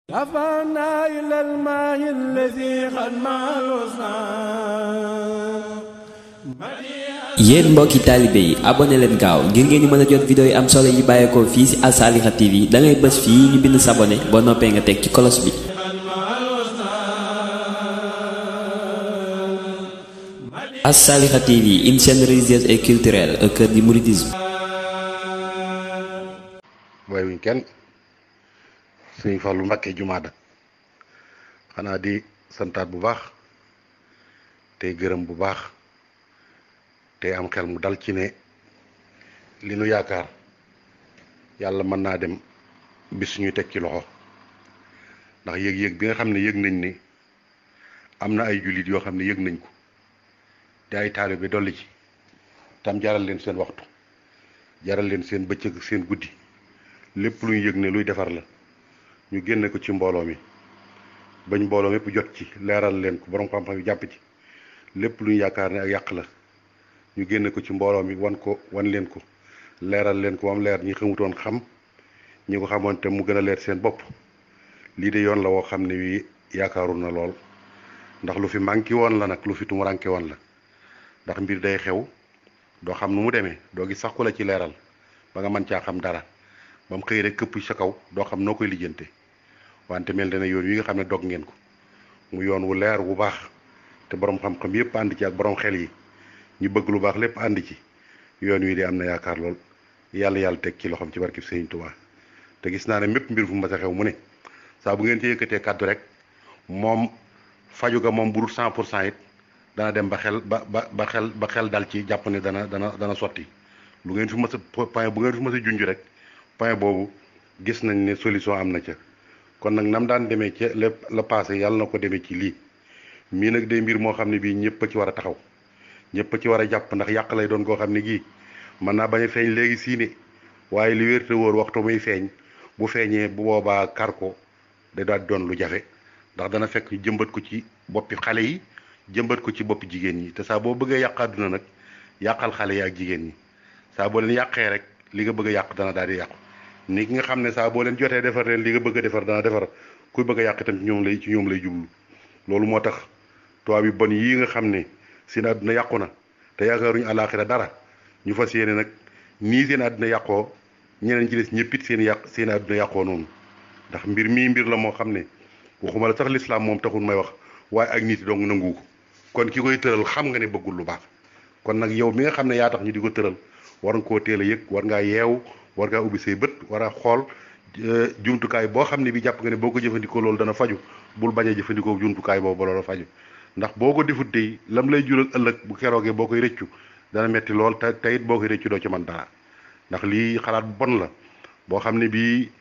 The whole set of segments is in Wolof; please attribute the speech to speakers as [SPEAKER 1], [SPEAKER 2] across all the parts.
[SPEAKER 1] رفعنا إلى الماء الذي قد مع
[SPEAKER 2] yéen mbokki taalibe yi abonné leen gaaw ngir ngeen di mën a jot vidéo yi am solo yi bàyyeekoo fii ci Assaliha TV da ngay bës fii ñu bind s'abonné boo noppee nga teg ci kolos bi. Assaliha TV une chaîne religieuse et culturelle au cœur du mouridisme.
[SPEAKER 3] waaye wuñ kenn suñu Fallu Mbàkke jumaada xanaa di santaat bu baax tey gërëm bu baax tey am xel mu dal ci ne li nu yaakaar yàlla mën naa dem bis ñuy teg ci loxo ndax yëg-yëg bi nga xam ne yëg nañ ni am na ay jullit yoo xam ne yëg nañ ko te ay taalibe bi dolli ci tam jaral leen seen waxtu jaral leen seen bëccëg seen guddi lépp lu ñu yëg ne luy defar la ñu génne ko ci mbooloo mi bañ mbooloo mépp jot ci leeral leen ko borom xam-xam yi jàpp ci lépp lu ñu yaakaar ne ak yàq la ñu génne ko ci mbooloo mi wan ko wan leen ko leeral leen ko wam leer ñi xamutoon xam ñi ko xamoon te mu gën a leer seen bopp lii de yoon la woo xam ne wi yaakaaru na lool ndax lu fi manqué woon la nag lu fi tumuranke woon la ndax mbir day xew doo xam nu mu demee doo gis sax ku la ci leeral ba nga mën caa xam dara ba mu xëy rek këpp sa kaw doo xam noo koy lijjante wante mel na ne yoon wi nga xam ne dog ngeen ko mu yoon wu leer wu baax te borom xam-xam yépp ànd ci ak borom xel yi ñu bëgg lu baax lépp ànd ci yoon wi de am na yaakaar lool yàlla yàlla teg ci loxoom ci barkib Sëriñ Tuubaa te gis naa ne mépp mbir fu mu mas a xew mu ne saa bu ngeen ci yëkkatee kàddu rek moom faju ga moom bu dul 100 pour cent it dana dem ba xel ba ba ba xel ba xel dal ci jàpp ne dana dana dana sotti lu ngeen fi mas a point bu ngeen fi mas a junj rek point boobu gis nañ ne solution am na ca kon nag nam daan demee ca lépp la passé yàlla na ko demee ci lii mii nag day mbir moo xam ne bii ñëpp a ci war a taxaw ñëpp a ci war a jàpp ndax yàq lay doon koo xam ne gii mën naa bañ a feeñ léegi sii ne waaye li wér te wóor waxtu muy feeñ bu feeñee bu boobaa kar ko da daal doon lu jafe ndax dana fekk jëmbat ko ci boppi xale yi jëmbat ko ci boppi jigéen ñi te saa boo bëggee yàq àdduna nag yàqal xale yi ak jigéen ñi saa boo leen yàqee rek li nga bëgg a yàq dana daal di yàqu ni ki nga xam ne saa boo leen jotee defar leen li nga bëgg a defar dana defar kuy bëgg a yàq itam ci ñoom lay ci ñoom lay jublu loolu moo tax tubaab yi bon yii nga xam ne seen àdduna yàqu na te yaakaaruñu àlaaxira dara ñu fas yéene nag nii seen àdduna yàqoo ñeneen ci des ñëpp it seen yàq seen àdduna yàqoo noonu ndax mbir mii mbir la moo xam ne waxuma la sax lislaam moom taxul may wax waaye ak nit dong nangu ko kon ki koy tëral xam nga ne bëggul lu baax kon nag yow mi nga xam ne yaa tax ñu di ko tëral war nga koo teel a yëg war ngaa yeewu war ngaa ubbi say bët war a xool jumtukaay boo xam ne bi jàpp nga ne boo ko jëfandikoo loolu dana faju bul bañ a jëfandikoo jumtukaay boobu ba loolu faju ndax boo ko defut tey lam lay jural ëllëg bu keroogee boo koy rëccu dana metti lool te te it boo koy rëccu doo ci mën dara ndax lii xalaat bu bon la boo xam ne bii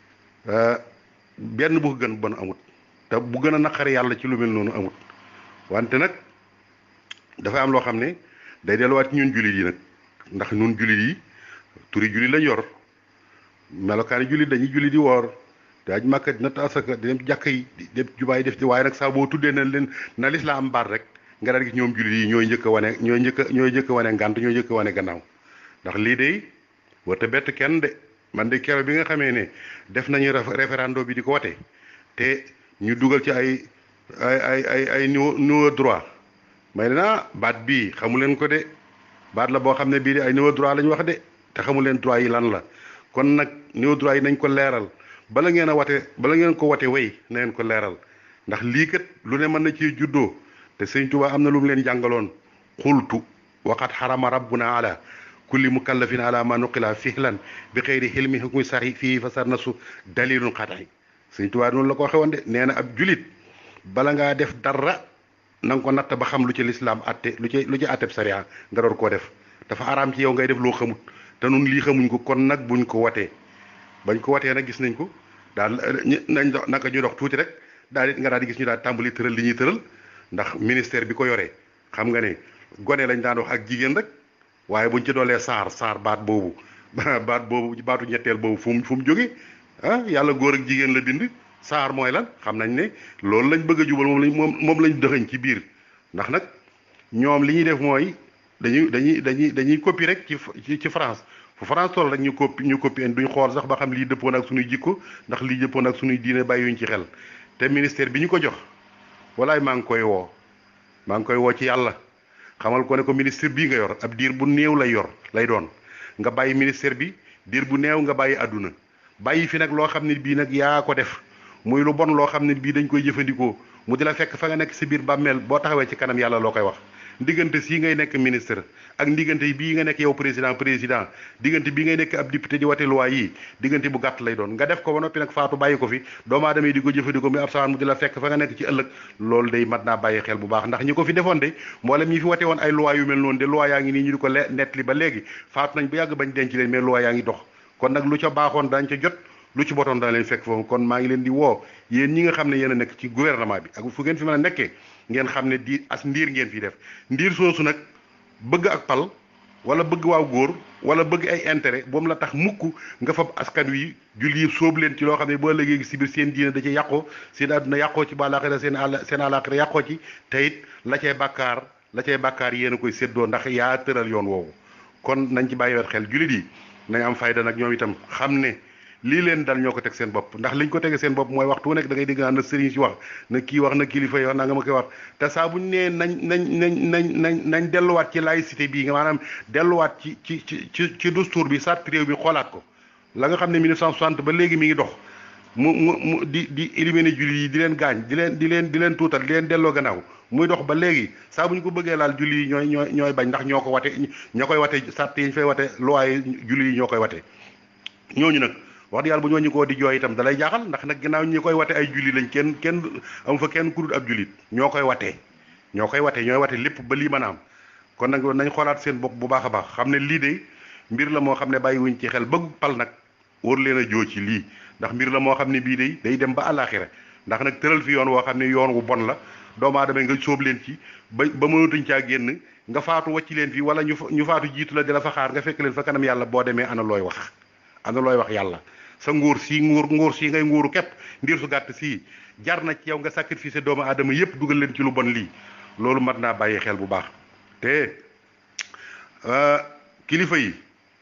[SPEAKER 3] benn bu ko gën bon amut te bu gën a naqari yàlla ci lu mel noonu amut wante nag dafay am loo xam ne day delluwaat ci ñun jullit yi nag ndax ñun jullit yi turi jullit lañ yor melokaani jullit dañuy jullit di woor te aj màkka dina asaka di dem jàkk yi di dem jubaay def ci waaye nag saa boo tuddee na leen na lislaam am baat rek nga daal gis ñoom jullit yi ñooy njëkk a wane ñooy njëkk a ñooy njëkk a wane ngànt ñooy njëkk a wane gannaaw ndax lii de warte bett kenn de man de keroog bi nga xamee ne def nañu référendum bi di ko wate te ñu dugal ci ay ay ay ay ay niveau niveau droit may naa baat bii xamu leen ko de baat la boo xam ne bii de ay niveau droit la ñu wax de te xamu leen droit yi lan la kon nag niveau droit yi nañ ko leeral bala ngeen a wate bala ngeen ko wate way na ngeen ko leeral ndax lii kat lu ne mën na ci juddoo te sëñ Tuubaa am na lu mu leen jàngaloon xultu waxat xarama rabbuna ala kulli mukallafin ala ma nuqila fihlan bi xëyri xilmi hukmi saxi fii fa sar na su dalilun xataay sëñ Tuubaa noonu la ko waxee woon de nee na ab julit bala ngaa def dara na nga ko natt ba xam lu ci lislaam atte lu ci lu ci atteb sariya nga door koo def dafa araam ci yow ngay def loo xamut te nun lii xamuñ ko kon nag buñ ko watee bañ ko watee nag gis nañ ko daal nañ dox naka ñu dox tuuti rek daal di nga daal di gis ñu daal tàmbali tëral li ñuy tëral ndax ministère bi ko yoree xam nga ne gone lañ daan wax ak jigéen rek waaye buñ ci doolee saar saar baat boobu baat boobu baatu ñetteel boobu fu mu fu mu jóge ah yàlla góor ak jigéen la bind saar mooy lan xam nañ ne loolu lañ bëgg a jubal moom lañ moom moom lañ dëxëñ ci biir ndax nag ñoom li ñuy def mooy dañuy dañuy dañuy dañuy copie rek ci ci France fu France toll rek ñu coppi ñu coppi duñ xool sax ba xam lii dëppoon ak suñuy jikko ndax lii dëppoon ak suñuy diine bàyyiwuñ ci xel te ministère bi ñu ko jox walaay maa ngi koy woo maa ngi koy woo ci yàlla xamal ko ne ko ministère bii nga yor ab diir bu néew lay yor lay doon nga bàyyi ministère bi diir bu néew nga bàyyi àdduna bàyyi fi nag loo xam ne bii nag yaa ko def muy lu bon loo xam ne bii dañ koy jëfandikoo mu di la fekk fa nga nekk si biir bàmmeel boo taxawee ci kanam yàlla loo koy wax diggante sii ngay nekk ministre ak diggante bii nga nekk yow président président diggante bii ngay nekk ab député di wate loi yi diggante bu gàtt lay doon nga def ko ba noppi nag faatu bàyyi ko fi doomu aadama yi di ko jëfandikoo muy ab sawaan mu di la fekk fa nga nekk ci ëllëg loolu day mat naa bàyyi xel bu baax ndax ñi ko fi defoon de mboolem ñi fi wate woon ay loi yu mel noonu de loi yaa ngi nii ñu di ko le nettali ba léegi faatu nañ bu yàgg bañ denc leen mais loi yaa ngi dox kon nag lu ca baaxoon dañ ca jot lu ci botoon dana leen fekk foofu kon maa ngi leen di woo yéen ñi nga xam ne yéen a nekk ci gouvernement bi ak fu ngeen fi mën a nekkee ngeen xam ne di as ndiir ngeen fi def ndiir soosu nag bëgg ak pal wala bëgg waaw góor wala bëgg ay intérêt boom la tax mukk nga fab askan wi julli yëpp sóobu leen ci loo xam ne boo léegi si biir seen diine da ci yàqoo seen àdduna yàqoo ci ba àllaaxira seen àll seen àllaaxira yàqoo ci te it la cay bàkkaar la cay bàkkaar yéen a koy séddoo ndax yaa tëral yoon woowu kon nañ ci bàyyi wet xel jullit yi nañ am fayda nag ñoom itam xam ne lii leen dal ñoo ko teg seen bopp ndax liñ ko tege seen bopp mooy waxtu nekk da ngay dégg naan na sëriñ si wax na kii wax na kilifa yi wax naa nga ma koy wax te saa buñ nee nañ nañ nañ nañ nañ nañ delluwaat ci laïcité bii nga maanaam delluwaat ci ci ci ci ci dustour bi sart réew bi xoolaat ko la nga xam ne 1960 ba léegi mi ngi dox mu mu mu di di éliminer julli yi di leen gaañ di leen di leen di leen tuutal di leen delloo gannaaw muy dox ba léegi saa bu ñu ko bëggee laal julli yi ñooy ñooy ñooy bañ ndax ñoo ko wate ñoo koy wate sart yi ñu fay wate loi yi julli yi ñoo koy wate ñooñu nag wax dëgg yàlla bu ñooñu koo di jooy itam dalay jaaxal ndax nag ginnaaw ñi koy wate ay julli lañ kenn kenn amu fa kenn ku dul ab jullit ñoo koy watee ñoo koy wate ñooy wate lépp ba lii mën a am kon nag nañ xoolaat seen bopp bu baax a baax xam ne lii de mbir la moo xam ne bàyyi wuñ ci xel bëgg pal nag war leen a joo ci lii ndax mbir la moo xam ne bii day day dem ba àllaaxira ndax nag tëral fi yoon woo xam ne yoon wu bon la doomu aadama nga sóob leen ci ba ba mënatuñ caa génn nga faatu wacci leen fi wala ñu ñu faatu jiitu la di la fa xaar nga fekk leen fa kanam yàlla boo demee ana looy wax ana looy wax yàlla sa nguur si nguur nguur si ngay nguuru képp ndiir su gàtt sii jar na ci yow nga sacrifice doomu aadama yépp dugal leen ci lu bon lii loolu mat naa bàyyi xel bu baax te kilifa yi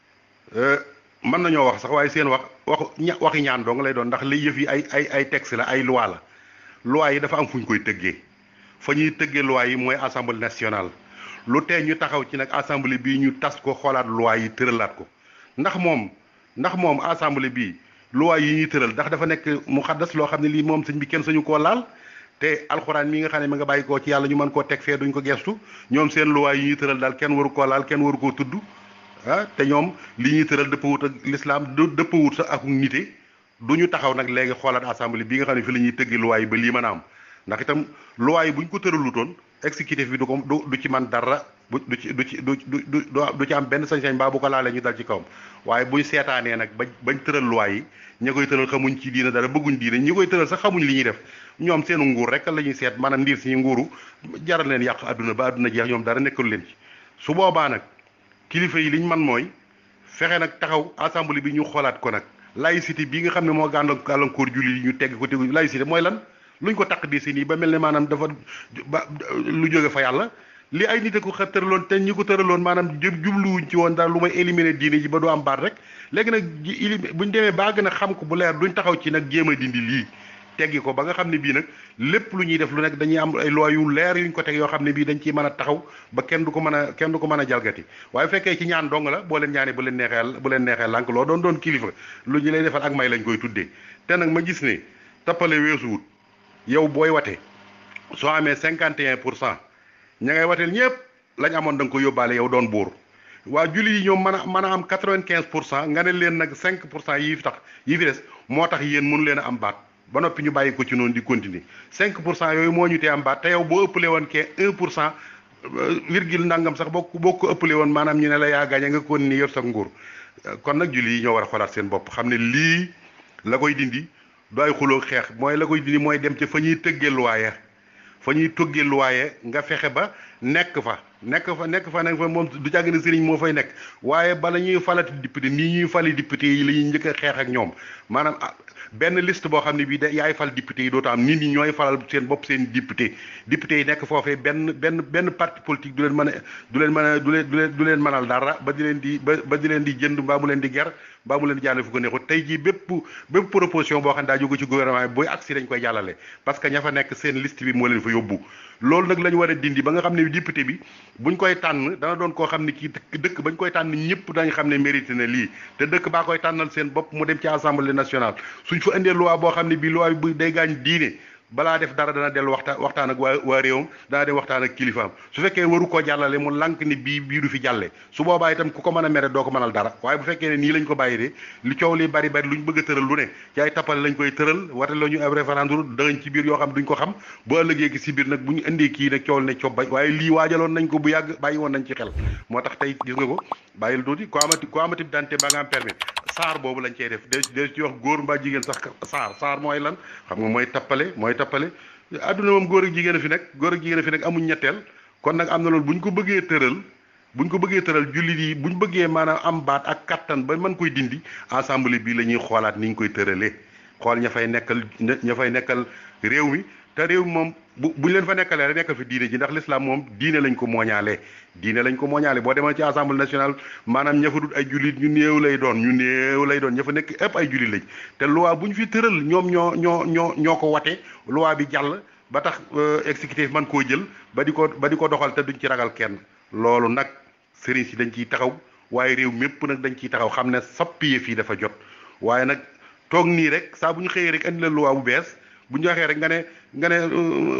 [SPEAKER 3] mën nañoo wax sax waaye seen wax wax waxi ñaan dong lay doon ndax li yëf yi ay ay ay texte la ay loi la loi yi dafa am fu ñu koy tëggee fa ñuy tëggee loi yi mooy assemblée nationale lu tee ñu taxaw ci nag assemblée bii ñu tas ko xoolaat loi yi tëralaat ko ndax moom ndax moom assemblée bii loi yi ñuy tëral ndax dafa nekk mu xaddas loo xam ne lii moom sëñ bi kenn sañu koo laal te alxuraan mi nga xam ne ma nga bàyyi koo ci yàlla ñu mën koo teg fee duñ ko gestu ñoom seen loi yi ñuy tëral daal kenn waru koo laal kenn waru koo tudd ah te ñoom li ñuy tëral dëppawut ak l'islam dëppawut sax ak nite du ñu taxaw nag léegi xoolaat assemblée bi nga xam ne fi la ñuy tëggi loi yi ba lii mën a am ndax itam loi yi bu ñu ko tëralutoon exécutif bi du ko du du ci man dara bu du ci du ci du du du ci am benn sañ-sañ baa bu ko laalee ñu dal ci kawam waaye buñ seetaanee nag ba bañ tëral loi yi ña koy tëral xamuñ ci diina dara bëgguñ diina ñi koy tëral sax xamuñ li ñuy def ñoom seenu nguur rek la ñuy seet maanaam ndiir si nguuru jaral leen yàq adduna ba adduna jeex ñoom dara nekkul leen ci su boobaa nag kilifa yi liñ man mooy fexe nag taxaw assemblée bi ñu xoolaat ko nag laïcité bii nga xam ne moo gàllankoor gàllankoor julli yi ñu tegg ko tegu laïcité mooy lan luñ ko taq di si nii ba mel ne maanaam dafa ba lu jóge fa yàlla li ay nit a ko xa tëraloon te ñi ko tëraloon maanaam jëm jubluwuñ ci woon daal lu may éliminer diine ji ba du am baat rek léegi nag ji buñ demee baa gën a xam ko bu leer duñ taxaw ci nag jéem a dindi lii teggi ko ba nga xam ne bii nag lépp lu ñuy def lu nekk dañuy am ay loi yu leer yuñ ko teg yoo xam ne bii dañ ciy mën a taxaw ba kenn du ko mën a kenn du ko mën a jalgati waaye fekkee ci ñaan dong la boo leen ñaanee bu leen neexee bu leen neexee lànk loo doon doon kilifa lu ñu lay defal ak may lañ koy tuddee te nag ma gis ne tappale weesuwut yow booy wate soo amee cinquante et un pour cent ña ngay wateel ñëpp lañ amoon da nga ko yóbbaale yow doon buur waa julli yi ñoom mën a mën a am quatre-vingt-quinze pour cent nga ne leen nag cinq pour cent yii fi tax yii fi des moo tax yéen mënu leen a am baat ba noppi ñu bàyyi ko ci noonu di continuer cinq pour cent yooyu moo ñu tee am baat te yow boo ëppalee woon kee un pour cent virgule nangam sax boo boo ko ëppalee woon maanaam ñu ne la yaa gaañe nga kon ni yor sa nguur kon nag julli yi ñoo war a xoolaat seen bopp xam ne lii la koy dindi du ay xuloo xeex mooy la koy dindi mooy dem ca fa ñuy tëggee luwaaya fa ñuy tëggee luwaaye nga fexe ba nekk fa nekk fa nekk fa nekk fa moom du jàgg ne sëriñ moo fay nekk waaye bala ñuy falati député nii ñuy fali député yi la ñuy njëkk a xeex ak ñoom maanaam benn liste boo xam ne bii da yaay fal député yi dootu am nit ñi ñooy falal seen bopp seen député député yi nekk foofee benn benn benn parti politique du leen mën a du leen mën a du leen du leen du leen mënal dara ba di leen di ba ba di leen di jënd mbaa mu leen di ger mbaa mu leen di jàllale fu ko neexut tey jii bépp bépp proposition boo xam ne daa jóge ci gouvernement bi booy agsi dañ koy jàllale parce que ña fa nekk seen liste bi moo leen fa yóbbu loolu nag la ñu war a dindi ba nga xam ne député bi buñ koy tànn dana doon koo xam ne kii dëkk bañ koy tànn ñëpp dañ xam ne mérité na lii te dëkk baa koy tànnal seen bopp mu dem ci assemblée nationale suñ fa indee loi boo xam ne bii loi bi day gaañ diine balaa def dara dana dellu waxtaan waxtaan ak waa waa réewam dana dem waxtaan ak kilifaam su fekkee waru koo jàllale mu lànk ni bii bii du fi jàlle su boobaa itam ku ko mën a mere doo ko mënal dara waaye bu fekkee ne nii lañ ko bàyyi de li coow li bari bari luñ bëgg a tëral lu ne ci ay tappale lañ koy tëral wate la ñu ab référendum danañ ci biir yoo xam duñ ko xam bu ëllëgee ki si biir nag bu ñu indee kii nag coow ne coob bañ waaye lii waajaloon nañ ko bu yàgg bàyyi woon nañ ci xel moo tax tey gis nga ko bàyyil tuuti ko amati ko amati dante ba nga am permis saar boobu lañ cey def de de ci wax góor mbaa jigéen sax saar saar mooy lan xam nga mooy tappale mooy tappale adduna moom góor ak jigéen a fi nekk góor ak jigéen a fi nekk amuñ ñetteel kon nag am na loolu bu ñu ko bëggee tëral bu ñu ko bëggee tëral jullit yi bu ñu bëggee maanaam am baat ak kattan ba mën koy dindi assemblée bii la ñuy xoolaat ni ñu koy tëralee xool ña fay nekkal ña fay nekkal réew mi te réew mi moom bu bu ñu leen fa nekkalee rek nekkal fi diine ji ndax l'islam moom diine lañ ko mooñaalee diine lañ ko mooñaale boo demal ci assemblée nationale maanaam ña fa dut ay jullit ñu néew lay doon ñu néew lay doon ña fa nekk ëpp ay jullit lañ te loi bu ñu fi tëral ñoom ñoo ñoo ñoo ñoo ko wate loi bi jàll ba tax exécutif man koo jël ba di ko ba di ko doxal te duñ ci ragal kenn loolu nag sëriñ si dañ ciy taxaw waaye réew mépp nag dañ ciy taxaw xam ne sappiye fii dafa jot waaye nag toog nii rek saa bu ñu xëyee rek andi la loi bu bees bu ñu waxee rek nga ne nga ne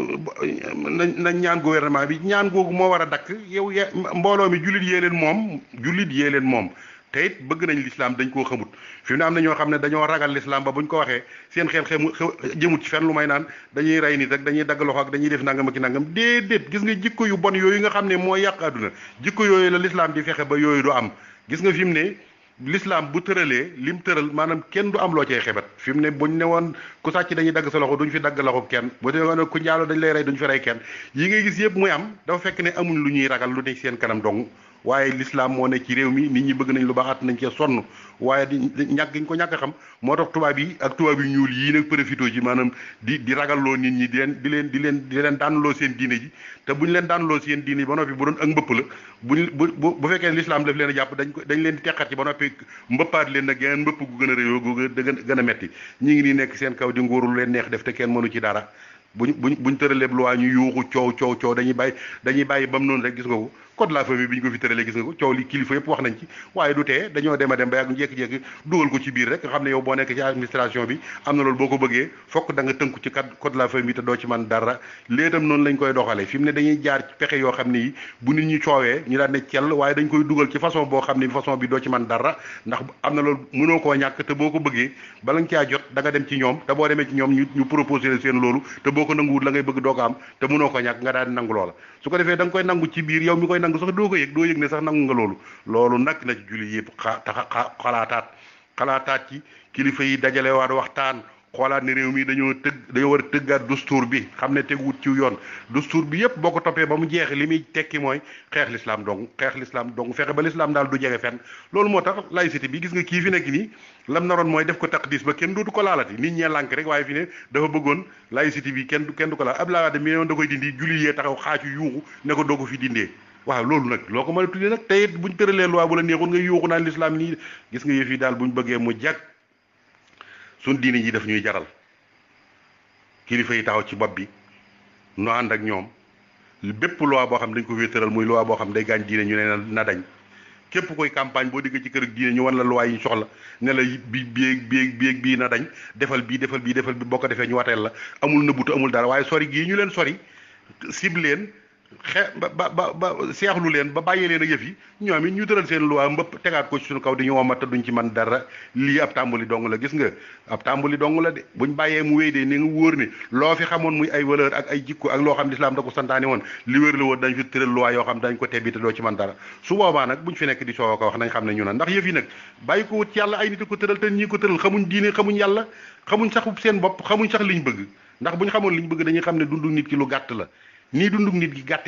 [SPEAKER 3] nañ ñaan gouvernement bi ñaan googu moo war a dakk yow ye mbooloo mi jullit yee leen moom jullit yee leen moom te it bëgg nañ lislaam dañ koo xamut fi mu ne am na ñoo xam ne dañoo ragal lislaam ba bu ñu ko waxee seen xel xemu jëmut ci fenn lu may naan dañuy rey nit rek dañuy dagg loxo ak dañuy def nangam ak ki nangam déedéet gis nga jikko yu bon yooyu nga xam ne mooy yàq àdduna jikko yooyu la lislaam di fexe ba yooyu du am gis nga fi mu ne l'islam bu tëralee lim tëral maanaam kenn du am loo cee xebat fi mu ne buñ ne woon ku sàcc dañuy dagg sa loxo duñ fi dagg loxo kenn bu dee woon ku njaaloo dañ lay rey duñ fi rey kenn yi ngay gis yëpp muy am dafa fekk ne amuñ lu ñuy ragal lu nekk seen kanam dong waaye l'islam moo ne ci réew mi nit ñi bëgg nañ lu baax at nañ cee sonn waaye di ñàkk gi ñu ko ñàkk a xam moo tax tubaab yi ak tubaab yu ñuul yii nag profité ci maanaam di di ragalloo nit ñi di leen di leen di leen di leen daanloo seen diine ji te bu ñu leen daanloo seen diine ji ba noppi bu doon ak mbëpp la buñ bu bu bu fekkee l'islam daf leen a jàpp dañ ko dañ leen di teqat ci ba noppi mbëppaat leen nag geneen mbëpp gu gën a réyoo gu gën a metti ñi ngi nii nekk seen kaw di nguuru leen neex def te kenn mënu ci dara buñ buñ buñ tëralee loi ñu yuuxu coow coow coow dañuy bàyyi dañuy bàyyi ba mu noonu rek gis nga ko code de la famille bi ñu ko fi tëralee gis nga ko coow li kilifa yëpp wax nañ ci waaye du tee dañoo dem a dem ba yàgg jékki-jékki dugal ko ci biir rek nga xam ne yow boo nekk ci administration bi am na loolu boo ko bëggee fokk da nga tënku ci kat code de la famille te doo ci man dara léetam noonu lañ koy doxalee fi mu ne dañuy jaar ci pexe yoo xam ne yi bu nit ñi coowee ñu daan ne cell waaye dañ koy dugal ci façon boo xam ne façon bi doo ci man dara ndax am na loolu mënoo koo ñàkk te boo ko bëggee bala nga caa jot da nga dem ci ñoom te boo demee ci ñoom ñu ñu proposé seen loolu te boo ko nanguwut la ngay bëgg doo ko am te mënoo ko ñàkk nga daal di nangu loola su ko defee da nga koy nangu ci biir yow mi koy nangu sax doo ko yëg doo yëg ne sax nangu nga loolu loolu nag na ci julli yëpp xa taxa xalaataat xalaataat ci kilifa yi dajale waat waxtaan xoolaat ne réew mi dañoo tëgg dañoo war a tëggaat dustuur bi xam ne teguwut ci yoon dustuur bi yëpp boo ko toppee ba mu jeexe li muy tekki mooy xeex lislaam dong xeex lislaam dong fexe ba lislaam daal du jege fenn loolu moo tax laïcité bi gis nga kii fi nekk nii lam naroon mooy def ko taqdis ba kenn dootu ko laalati nit ñee lànk rek waaye fi ne dafa bëggoon laïcité bi kenn kenn du ko laal Abdoulaye Wade mi da koy dindi julli yee taxaw xaacu yuuxu ne ko doo ko fi dindee waaw loolu nag loo ko mën a tuddee nag tey buñ tëralee loi bu la neexul nga yuuxu naan lislaam nii gis nga yëf yi daal buñ bëggee mu jag suñ diine ji daf ñuy jaral kilifa yi taxaw ci bopp bi nu ànd ak ñoom bépp loi boo xam dañ ko wéetaral muy loi boo xam day gaañ diine ñu ne na dañ képp koy campagne boo digg ci kër ak diine ñu wan la loi yi ñu soxla ne la bi bii bii bii bii na dañ defal bii defal bii defal bi boo ko defee ñu wateel la amul nëbbutu amul dara waaye sori gii ñu leen sori cible leen xe ba ba ba ba seexlu leen ba bàyyee leen ak yëf yi ñoom it ñu tëral seen loi mbëpp tegaat ko ci suñu kaw di ñu womat te duñ ci man dara lii ab tàmbali dong la gis nga ab tàmbali dong la de buñ bàyyee mu wéy de ni nga wóor ne loo fi xamoon muy ay valeur ak ay jikko ak loo xam lislaam da ko santaane woon li wér la woon dañ fi tëral loi yoo xam dañ ko tebbi te doo ci man dara su boobaa nag buñ fi nekk di soo ko wax nañ xam ne ñu na ndax yëf yi nag bàyyi ko wut ci yàlla ay nit ko tëral te ñi ko tëral xamuñ diine xamuñ yàlla xamuñ sax seen bopp xamuñ sax liñ bëgg ndax buñ xamoon liñ bëgg dañuy xam ne dundu nit ki lu gàtt la nii dundug nit gi gàttee nag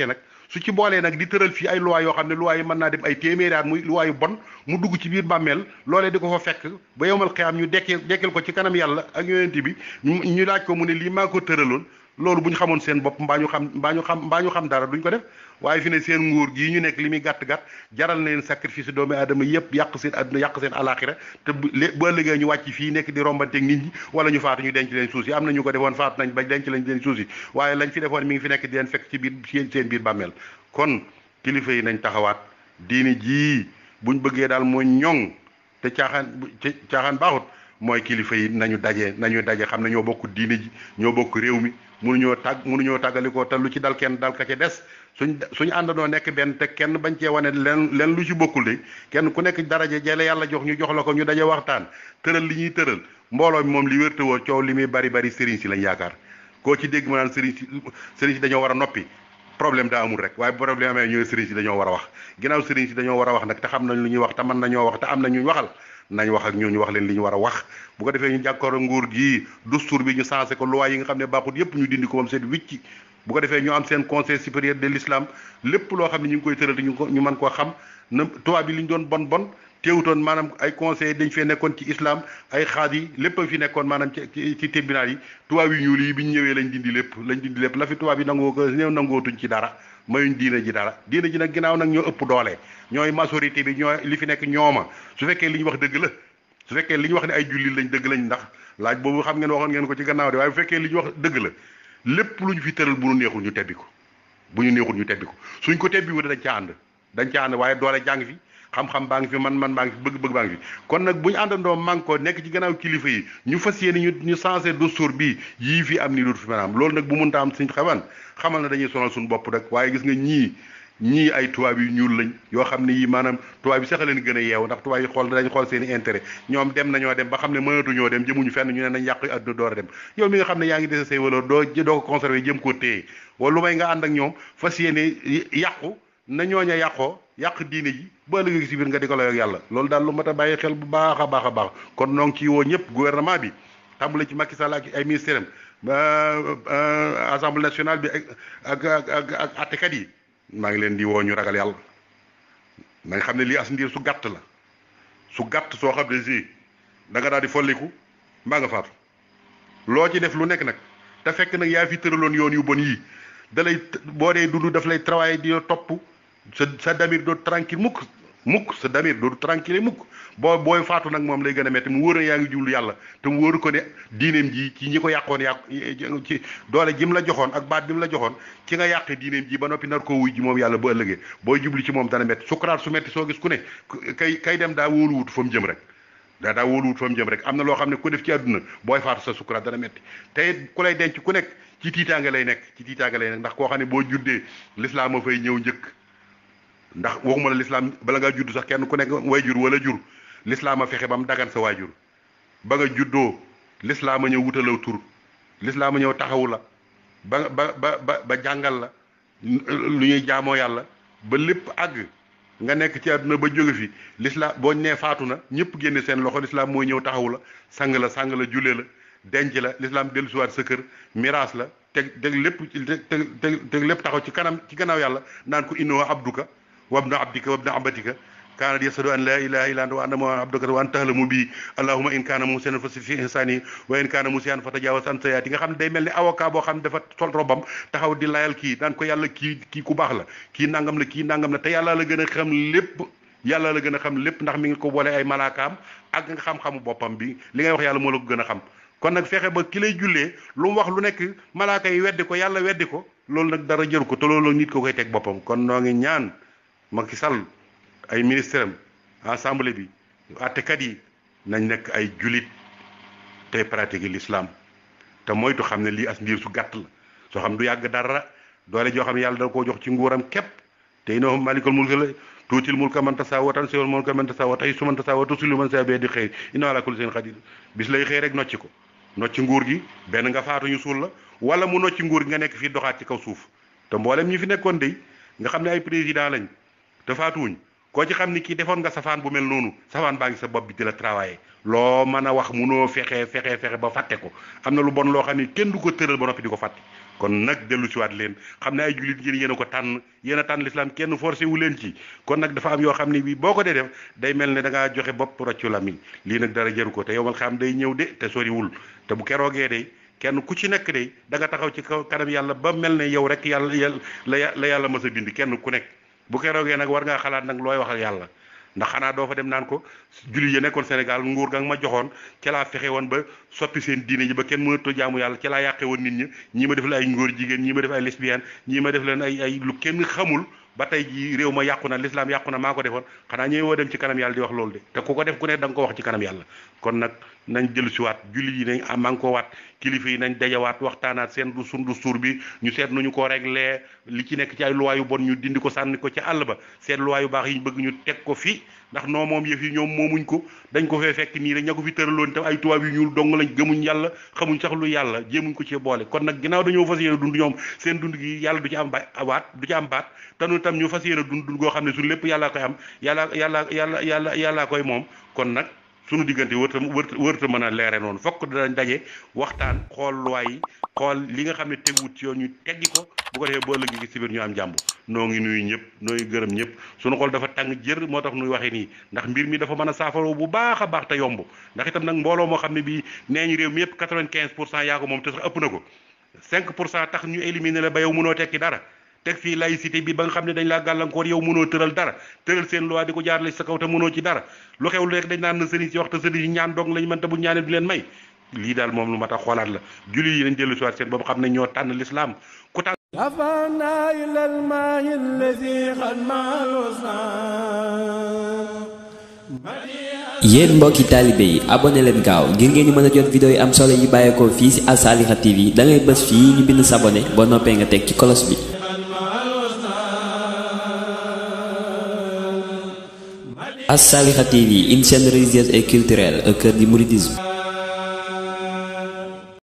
[SPEAKER 3] su ci boolee nag di tëral fii ay loi yoo xam ne loi yi mën naa dem ay téeméeri at muy loi yu bon mu dugg ci biir bàmmeel loolee di ko fa fekk ba yowmal xiyaam ñu dekkee dekkil ko ci kanam yàlla ak yonent bi ñu ñu laaj ko mu ne lii maa ko tëraloon loolu bu ñu xamoon seen bopp mbaa ñu xam mbaa ñu xam mbaa ñu xam dara duñ ko def waaye fi ne seen nguur gii ñu nekk li muy gàtt gàtt jaral na leen sacrifice doomu aadama yëpp yàq seen àdduna yàq seen alaxira te bu bu ëllëgee ñu wàcc fii nekk di rombanteeg nit ñi wala ñu faatu ñu denc leen suuf si am na ñu ko defoon faatu nañ ba denc lañ leen suuf si waaye lañ fi defoon mi ngi fi nekk di leen fekk ci biir seen biir bàmmeel kon kilifa yi nañ taxawaat diini jii buñ bëggee daal mooy ñoŋ te caaxaan caaxaan baaxut mooy kilifa yi nañu daje nañu daje xam ne ñoo bokk diine ji ñoo bokk réew mi mënuñoo tàgg mënuñoo tàggalikoo te lu ci dal kenn dal ka ca des suñ suñu àndandoo nekk benn te kenn bañ cee wane leen leen lu ci bokkul de kenn ku nekk daraje jële yàlla jox ñu jox la ko ñu daje waxtaan tëral li ñuy tëral mbooloo mi moom li wérte woo coow li muy bari bari sëriñ si lañ yaakaar koo ci dégg ma naan sëriñ si sëriñ si dañoo war a noppi problème daa amul rek waaye problème amee ñooy sëriñ si dañoo war a wax ginnaaw sëriñ si dañoo war a wax nag te xam nañ lu ñuy wax te mën nañoo wax te am na ñu waxal nañ wax ak ñooñu wax leen li ñu war a wax bu ko defee ñu jàkkoor nguur gii dustour bi ñu sensé ko loi yi nga xam ne baaxut yépp ñu dindi ko moom seen wicci bu ko defee ñu am seen conseil supérieur de l'islam lépp loo xam ne ñu ngi koy tëral te ñu ko ñu mën koo xam na tubaab bi li ñu doon bon bon teewutoon maanaam ay conseil dañ fee nekkoon ci islam ay xaad yi lépp a fi nekkoon maanaam ci ci tribunal yi tubaab yi ñuul yi bi ñu ñëwee lañ dindi lépp lañ dindi lépp la fi tubaab yi nangoo ko ñëw nangootuñ ci dara mayuñ diina ji dara diina ji nag ginnaaw nag ñoo ëpp doole ñooy majorité bi ñooy li fi nekk ñooma su fekkee li ñu wax dëgg la su fekkee li ñu wax ne ay jullit lañ dëgg lañ ndax laaj boobu xam ngeen waxoon ngeen ko ci gannaaw de waaye bu fekkee li ñu wax dëgg la lépp lu ñu fi tëral bu ñu neexul ñu tebbi ko bu ñu neexul ñu tebbi ko suñ ko tebbi wu dañ ca ànd dañ ca ànd waaye doole jàng fi xam-xam baa ngi fi man man baa ngi fi bëgg-bëgg baa ngi fi kon nag bu ñu àndandoo man ko nekk ci gannaaw kilifa yi ñu fas yéene ñu ñu sensé dustour bii yii fi am nii dootu fi maanaam loolu nag bu mënta am suñ xaman xamal na dañuy sonal suñu bopp rek waaye gis nga ñii ñii ay tubaab yu ñuul lañ yoo xam ne yii maanaam tubaab yi sax a leen gën a yeew ndax tubaab yi xool dañ xool seen i intérêt ñoom dem nañoo dem ba xam ne mënatuñoo dem jëmuñu fenn ñu ne nañ yàq àdduna door a dem yow mi nga xam ne yaa ngi dese say valeur doo doo ko conservé jëm koo téye wala lu may nga ànd ak ñoom fas yéene yàqu na ñooña yàqoo yàq diine ji ba ëllëg si biir nga di ko layoog yàlla loolu daal lu mat a bàyyi xel bu baax a baax a baax kon noo ngi ci woo ñëpp gouvernement bi tàmbale ci Macky Sall ak ay ministère am assemblée nationale bi ak ak ak ak attekat yi maa ngi leen di woo ñu ragal yàlla na nga xam ne lii as ndiir su gàtt la su gàtt soo xam ne si da nga daal di folliku mbaa nga faatu loo ci def lu nekk nag te fekk nag yaa fi tëraloon yoon yu bon yii da lay boo dee dund daf lay travailler di topp sa sa damir doo tranquille mukk mukk sa damir doo tranquille mukk boo booy faatu nag moom lay gën a metti mu wóor na yaa ngi jublu yàlla te mu wóoru ko ne diineem ji ci ñi ko yàqoon yàq ci doole ji mu la joxoon ak baat bi mu la joxoon ci nga yàqee diineem ji ba noppi nar koo wuy ji moom yàlla ba ëllëgee booy jublu ci moom dana metti sukuraat su metti soo gis ku ne kay kay dem daa wóoluwut fa mu jëm rek daa daa wóoluwut fa mu jëm rek am na loo xam ne ku def ci àdduna booy faatu sa sukuraat dana metti te ku lay denc ku nekk ci tiitaanga lay nekk ci tiitaanga lay nekk ndax koo xam ne boo juddee lislaam a fay ñëw njëkk ndax waxuma la lislaam bala ngaa judd sax kenn ku nekk way jur wala jur lislaam a fexe ba mu dagan sa waajur ba nga juddoo lislaam a ñëw wutalaw tur lislaam a ñëw taxawu la ba ba ba ba ba jàngal la lu ñuy jaamoo yàlla ba lépp àgg nga nekk ci àdduna ba jóge fi lislaam boo nee faatu na ñëpp génne seen loxo lislaam mooy ñëw taxawu la sang la sang la julle la denc la lislaam dellusiwaat sa kër miraas la teg teg lépp teg teg teg lépp taxaw ci kanam ci gannaaw yàlla naan ko innoo abduka wabna abdika wabna abatika kaanat yasadu an laa ilaha illa anta wa anna muhammadan abduka wa anta tahlamu bi allahumma in kaana musian fa fi ihsani wa in kaana musian fa tajawaz an sayaati nga xam ne day mel ni avocat boo xam ne dafa sol robam taxaw di layal kii naan ko yàlla kii kii ku baax la kii nangam la kii nangam la te yàlla la gën a xam lépp yàlla la gën a xam lépp ndax mi ngi ko boole ay malaakaam ak nga xam-xamu boppam bi li ngay wax yàlla moo la ko gën a xam kon nag fexe ba ki lay jullee lu mu wax lu nekk malaaka yi weddi ko yàlla weddi ko loolu nag dara jëru ko te loolu nit ko koy teg boppam kon noo ngi ñaan Macky Sall ay ministre am assemblée bi àttekat yi nañ nekk ay julit tey pratiquer l'islam te moytu xam ne lii as ndiir su gàtt la soo xam du yàgg dara doole joo xam ne yàlla da koo jox ci nguuram képp te innahu malikul mulk la tuutil mulka man tasaa wa tansiul mulka man tasaa wa tahizzu man tasaa wa tusillu man tasaa bi yadika xayr innahu ala kulli shay'in qadir bis lay xëy rek nocci ko nocci nguur gi benn nga faatu ñu suul la wala mu nocci nguur gi nga nekk fii doxaat ci kaw suuf te mboolem ñi fi nekkoon dey nga xam ne ay président lañ te faatuwuñ koo ci xam ni kii defoon nga safaan bu mel noonu safaan baa ngi sa bopp bi di la travailler loo mën a wax munoo fexe fexe fexe ba fàtte ko am na lu bon loo xam ne kenn du ko tëral ba noppi di ko fàtte kon nag dellu siwaat leen xam ne ay jullit yéen yéen a ko tànn yéen a tànn lislaam kenn forcé wu leen ci kon nag dafa am yoo xam ne bii boo ko dee def day mel ne da ngaa joxe bopp roccu lamiñ lii nag dara jëru ko te yow mal xam day ñëw de te soriwul te bu keroogee de kenn ku ci nekk de da nga taxaw ci kaw kanam yàlla ba mel ne yow rek yàlla yàlla la yàlla mës a bind kenn ku nekk bu keroogee nag war ngaa xalaat nag looy wax ak yàlla ndax xanaa doo fa dem naan ko jullit yi nekkoon Sénégal nguur ga nga ma joxoon ca laa fexe woon ba soppi seen diine ji ba kenn mënatoo jaamu yàlla ca laa yàqe woon nit ñi ñii ma def leen ay ngóor jigéen ñii ma def ay lesbienne ñii ma def leen ay ay lu kenn xamul ba tey ji réew ma yàqu na lislaam yàqu na maa ko defoon xanaa ñëwee woo dem ci kanam yàlla di wax loolu de te ku ko def ku ne da nga ko wax ci kanam yàlla kon nag nañ jël si waat jullit yi nañ am ko waat kilifa yi nañ dajawaat waxtaanaat seen du sundu suur bi ñu seet nu ñu ko réglé li ci nekk ci ay luwaa yu bon ñu dindi ko sànni ko ci àll ba seet luwaa yu baax yi ñu bëgg ñu teg ko fi ndax noo moom yëf yi ñoom moomuñ ko dañ ko fee fekk nii rek ña ko fi tëraloon te ay tubaab yu ñuul dong lañ gëmuñ yàlla xamuñ sax lu yàlla jéemuñ ko ci boole kon nag ginnaaw dañoo fas yéene dund ñoom seen dund gi yàlla du ci am ba waat du ci am baat te nu tam ñu fas yéene dund dund goo xam ne suñu lépp yàllaa koy am yàlla yàlla yàlla yàlla yàllaa koy moom kon nag suñu diggante wërta wërta wërta mën a leere noonu fokk danañ daje waxtaan xool luwaay yi xool li nga xam ne teguwut ci yoon ñu teggi ko bu ko defee boo ëllëgee ci biir ñu am jàmm noo ngi nuyu ñëpp noo ngi gërëm ñëpp suñu xool dafa tàng jër moo tax nuy waxee nii ndax mbir mi dafa mën a saafaroo bu baax a baax te yomb ndax itam nag mbooloo moo xam ne bii nee ñu réew mi yëpp 95 pour cent yaa ko moom te sax ëpp na ko 5 pour cent tax ñu éliminer la ba yow mënoo tekki dara teg fii laïcité bi ba nga xam ne dañ laa gàllankoor yow mënoo tëral dara tëral seen loi di ko jaarale sa kaw te mënoo ci dara lu xew lu rek dañ naan na sëriñ si wax te sëriñ si ñaan dong lañ mën te bu ñaanee du leen may lii daal moom lu ma tax xoolaat la jullit yi nañ dellu si waat seen boobu xam ne ñoo tànn lislaam ku tànn
[SPEAKER 1] رفعنا إلى الماء الذي قد مع الوصال
[SPEAKER 2] yéen mbokki taalibe yi abonné leen gaaw ngir ngeen di mën a jot vidéo yi am solo yi bàyyeekoo fii ci Assaliha TV da ngay bës fii ñu bind s'abonné boo noppee nga teg ci kolos bi Assaliha TV une chaîne religieuse et culturelle au cœur du mouridisme